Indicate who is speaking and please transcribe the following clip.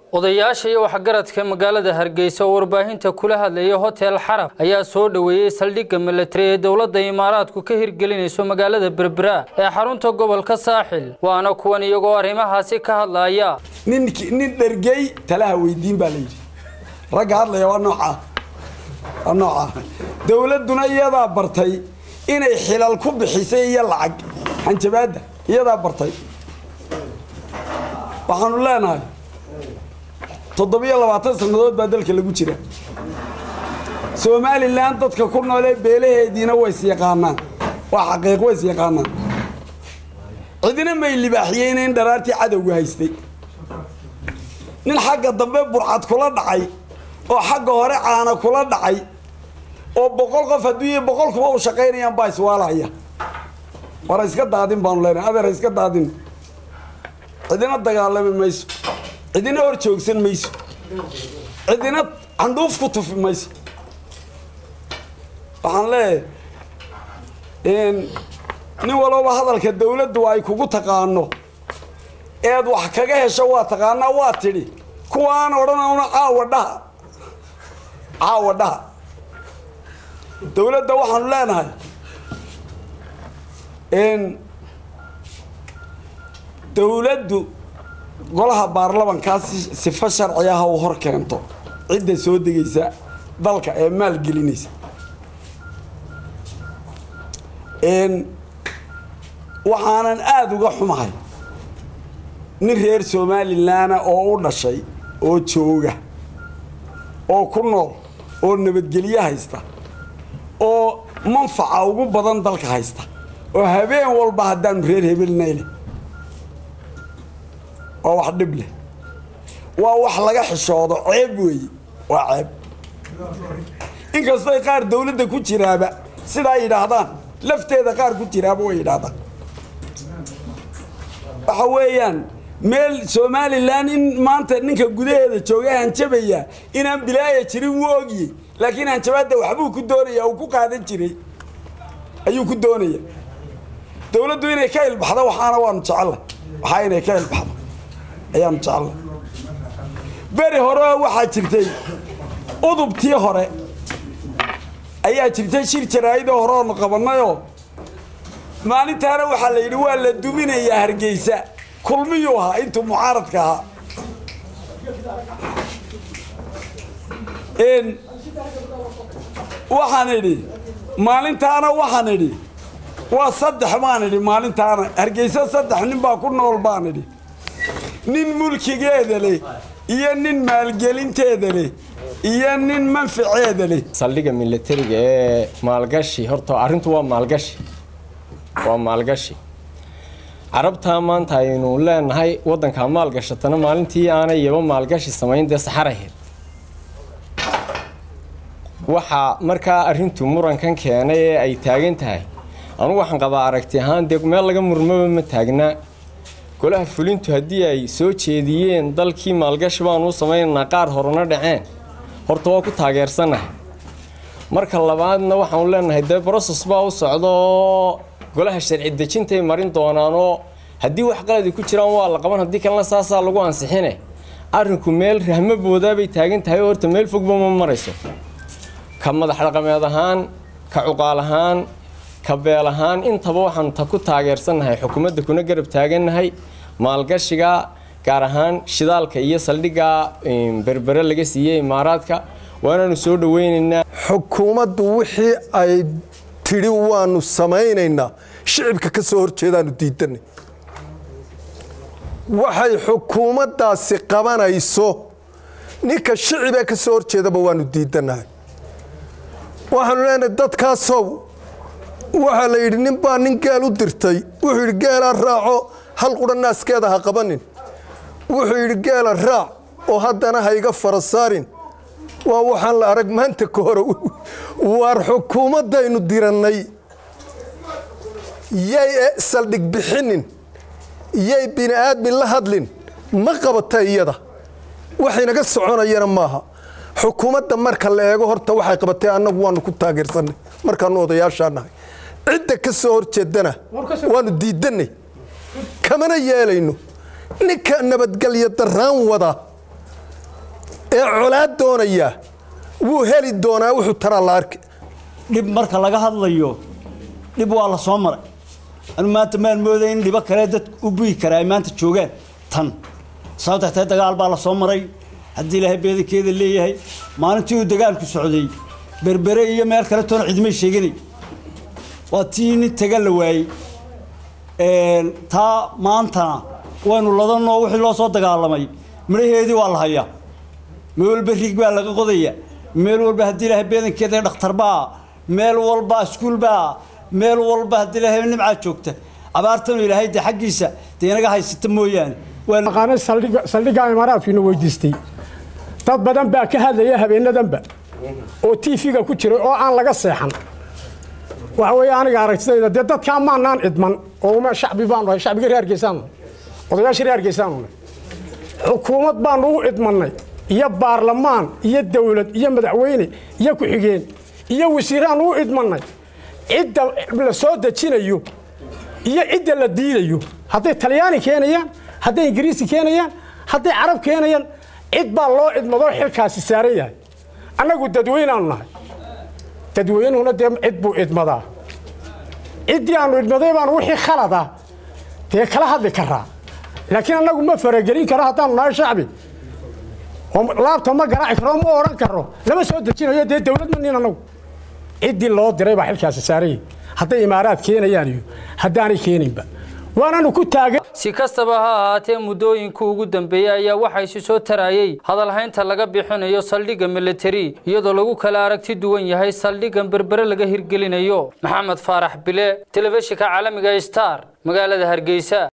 Speaker 1: odayaasha iyo waxgaradka magaalada hargeysa oo warbaahinta kula hadlaya hotel xarab ayaa soo dhoweeyey saldhigga milatari ee dowladda imaaraadku ka hirgelinayso magaalada berbera ee xarunta gobolka saaxil waana kuwan iyagoo arrimahaasi ka hadlaya
Speaker 2: nin dhergey talaha weydiin baa layidhi ragga hadlaya waa noocaa waa noocaa dowladduna iyadaa bartay inay xilal ku bixisay iyo lacag hanjabaadda iyadaa bartay waxaanu leenahay toddobiyo labaatan sannadood baa dalka lagu jira somalilan dadka ku noolee beelaheediina ways yaqaanaan waa xaqiiq ways yaqaanaan cidina may libaaxiyeyna in dharaartii cadowga haystay nin xagga dambe burcad kula dhacay oo xagga hore caana kula dhacay oo boqol qof hadduu iyo boqol kuba u shaqaynayaan baa iswaalaya war iska daadin baanu leenahay adeer iska daadin cidina dagaalami mayso cidina hor joogsan mayso cidina candhuuf ku tufi mayso waxaan leeyahay nin walooba hadalka dawladdu ay kugu taqaano eed wax kaga hesho waa taqaanaa waa tidhi kuwaan odhanawna caawa dhaha caawa dhaha dawladda waxaanu leenahay dawladdu golaha baarlamankaa sifo sharci ah u hor keento cidda soo degaysa dalka ee maalgelinaysa waxaanan aada uga xumahay nin reer somalilanna oo u dhashay oo jooga oo ku nool oo nabadgelyo haysta oo manfaca ugu badan dalka haysta oo habeen walba haddaanu reer hebelnayle waa wax dhib leh waa wax laga xishoodo ceeb weeye waa ceeb inkastoy qaar dawladda ku jiraaba sidaa yidhaahdaan lafteeda qaar ku jiraaba way yidhaahdaan waxa weeyaan meel somalilan in maanta ninka gudaheeda jooga hanjabaya inaan bilaaya jirin wuu ogiyey laakiin hanjabaadda waxbuu ku doonaya uu ku qaadan jiray ayuu ku doonaya dawladdu inay ka ilbaxdo waxaana waanu jecella waxaa inay ka ilbaxdo ayaanu jecella beri hore waxaa jirtay udubtii hore ayaa jirtay shir jaraa'idoo hore oonu qabannayoo maalintaana waxaa la yidhi waa la duminayaa hargeysa kulmiyuu ahaa intuu mucaaradka ahaa waxaan idhi maalintaana waxaan idhi waa saddex baan idhi maalintaana hargeysa saddex nin baa ku nool baan idhi nin mulkigeeda leh iyo nin maalgelinteeda leh iyo nin manfaceeda leh
Speaker 3: saldhigga milatariga ee maalgashi horta arrintu waa maalgashi waa maalgashi carabtaa maanta aynu leenahay waddankaa maalgashatana maalintii aanay yaba maalgashi samayn dee saxaraheed waxaa markaa arrintu murankan keenay ee ay taagan tahay anugu waxaan qabaa aragti ahaan dee meel laga murmaba ma taagnaa golaha fulintu haddii ay soo jeediyeen dalkii maalgashi baanu u samaynaynaa qaar horena dhaceen horta waa ku taageersannahay marka labaadna waxaanu leenahay dee broses baa u socda oo golaha sharci dejintay marin doonaanoo haddii wax qaladi ku jiraan waa la qaban haddii kalena saasaa lagu ansixine arrinku meel rahmo boodaabay taagan tahay oo horta meel fogba ma marayso ka madax dhaqameed ahaan ka cuqaal ahaan ka beel ahaan intaba waxaanu ta ku taageersannahay xukuumadda kuna garab taagannahay maalgashiga gaar ahaan shidaalka iyo saldhigga berbere laga siiyey imaaraadka waanaanu soo dhaweynaynaa
Speaker 4: xukuumaddu wixii ay tidhi waanu samaynaynaa shicibka ka soo horjeedaanu diidanay waxay xukuumaddaasi qabanayso ninka shicibee ka soo horjeedaba waanu diidanahay waxaanu leenahay dadkaasow waxaa la yidhi nin baa nin geel u dirtay wuxuu yidhi geelaa raaco hal qudha naaskeeda ha qabanin wuxuu yidhi geela raac oo haddana ha iga fara saarin waa waxaan la arag maanta ka hore waar xukuumaddaynu dirannay yay saldhig bixinin yay bini aadmin la hadlin ma qabata iyada waxaynaga soconayana maaha xukuumadda marka la eego horta waxay qabatay annagu waanu ku taageersanay markaanu odayaashaa nahay cidda ka soo horjeedana waanu diidanay kamana yeelayno ninka nabadgelyo daraan wada ee colaad doonaya wuu heli doonaa wuxuu taraa la arki
Speaker 5: dhib marka laga hadlayo dhib waa la soo maray anu maanta maan mooday in dhibo kale dad u buyi karaa ay maanta joogaan tan sababta tahay dagaal baa la soo maray haddii ilaahay beedankeeda leeyahay maalintii uu dagaalku socday berbere iyo meel kale toona cidmay sheeganay waa tii nin taga la waayey taa maantana waynu ladanoo wixii loo soo dagaalamay midhaheedii waa la hayaa meel walba rig baa laga qodaya meel walba haddii ilaahay beedankeeda dhakhtarbaa meel walba iskuulbaa meel walba haddii ilaahay nimcaa joogta abaartanu ilaahay dee xaggiisa dee inaga haysata mooyaane
Speaker 6: aqaana saldhigga imaaraadkiina weydiistay dad badan baa ka hadlaya habeenadanba oo tv-ga ku jiray oo aan laga seexan waxa weeye aniga aragtidayda dee dadkaa maanaan idman oo shacbi baanu nahay shacbiga reer hargeysaanu odayaasha reer hargeysaanu nahay xukuumad baanu u idmannay iyo baarlamaan iyo dawlad iyo madaxweyne iyo ku-xigeen iyo wasiiraanu u idmannay cidda la soo dejinayo iyo cidda la diidayo hadday talyaani keenayaan hadday ingiriisi keenayaan hadday carab keenayaan cid baa loo idmadoo xilkaasi saaran yahay annagu dadweynaanu nahay dadweynuhuna dee cid buu idmadaa ciddii aanu idmaday baanu wixii khalada dee kala hadli karaa laakiin annagu ma faragelin karo haddaanu nahay shacbi oo laabta ma garaaci karo ma odhan karo lama soo dejinayo dee dawlad ma nin annagu ciddii loo diray baa xilkaasi saaranyay hadday imaaraad keenayaan iyo haddaanay keeninba waananu ku taagan
Speaker 1: si kastaba ha ahaatee muddooyinka ugu dambeeyey ayaa waxaa isi soo tarayey hadalhaynta laga bixinayo saldhigga militari iyadoo lagu kala aragti duwan yahay saldhiggan berbere laga hirgelinayo maxamed faarax bile telefishinka caalamiga star magaalada hargeysa